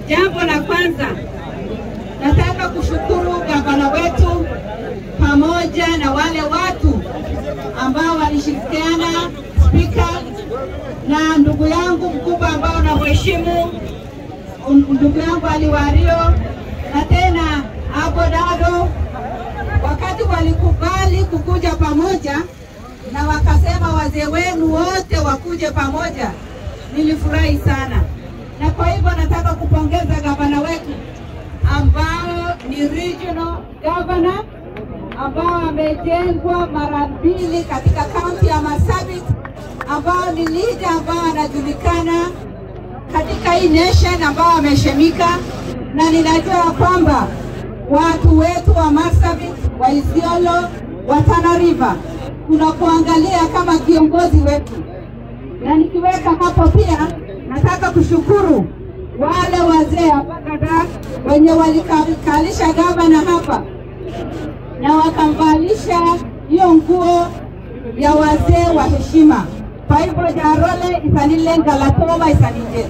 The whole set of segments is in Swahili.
Jambo la kwanza, nataka kushukuru gavana wetu pamoja na wale watu ambao walishirikiana, spika na ndugu yangu mkubwa ambao namheshimu, ndugu yangu Aliwario na tena Abodado, wakati walikubali kukuja pamoja na wakasema wazee wenu wote wakuje pamoja, nilifurahi sana, na kwa hivyo nataka kupongeza gavana wetu ambao ni regional governor ambao amejengwa mara mbili katika kaunti ya Marsabit, ambao ni leader ambao anajulikana katika hii nation, ambao ameshemika, na ninajua ya kwamba watu wetu wa Marsabit, wa Isiolo, wa Tana River tunakuangalia kama kiongozi wetu, na nikiweka hapo pia nataka kushukuru wale wazee hapa kadhaa wenye walikalisha gavana hapa na wakamvalisha hiyo nguo ya wazee wa heshima. Kwa hivyo jarole isanilenga latoma isanije.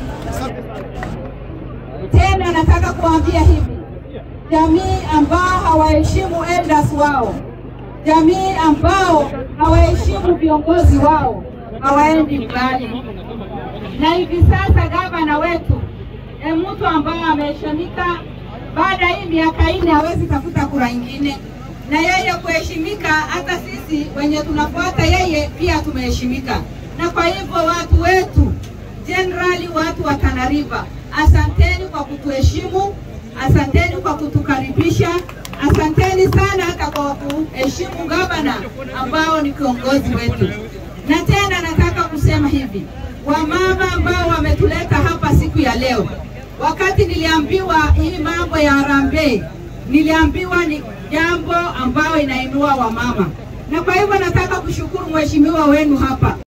Tena nataka kuambia hivi, jamii ambao hawaheshimu elders wao, jamii ambao hawaheshimu viongozi wao hawaendi mbali. Na hivi sasa gavana wetu ni mtu ambaye ameheshimika, baada hii miaka nne hawezi tafuta kura ingine, na yeye kuheshimika, hata sisi wenye tunafuata yeye pia tumeheshimika. Na kwa hivyo watu wetu generally, watu wa Tana River, asanteni kwa kutuheshimu, asanteni kwa kutukaribisha, asanteni sana hata kwa kuheshimu gavana ambao ni kiongozi wetu. Na tena nataka kusema hivi, wamama ambao wametuleta hapa siku ya leo, wakati niliambiwa hii mambo ya harambee, niliambiwa ni jambo ambayo inainua wamama, na kwa hivyo nataka kushukuru mheshimiwa wenu hapa